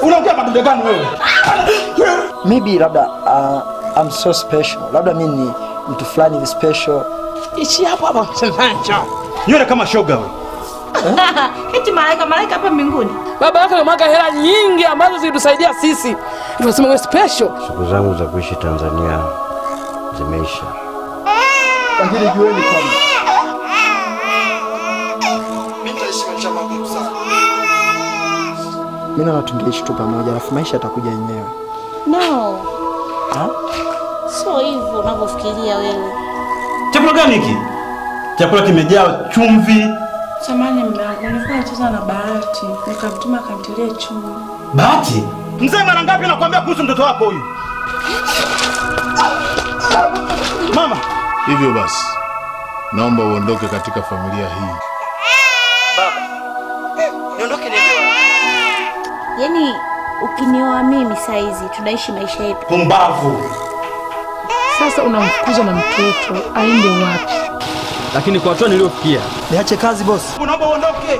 Unaongea madude gani wewe? maybe labda uh, I'm so special labda mi ni mtu fulani hivi special Ishi hapo hapa msenzacho. Nywele kama shoga wewe. Eti malaika malaika hapa mbinguni. Baba yake amemwaga hela nyingi ambazo zilitusaidia sisi. Tunasema wewe special. Siku zangu za kuishi Tanzania zimeisha. lakini jueni kwamba mi nitaishi maisha magumu sana mi naona tungeishi tu pamoja alafu maisha yatakuja yenyewe No. Sio hivyo unavyofikiria wewe. Chakula gani hiki? Chakula kimejaa chumvi. Samani mume wangu, nilikuwa nacheza na Bahati, nikamtuma akantilie chumvi. Bahati. Mzee mara ngapi nakwambia kuhusu mtoto wako huyu? Mama, Hivyo basi, naomba uondoke katika familia hii. niondoke niende Yaani ukinioa mimi saizi tunaishi maisha yetu. pumbavu. Sasa unamfukuza na mtoto aende wapi? lakini kwa hatua niliyofikia niache kazi bosi Unaomba uondoke.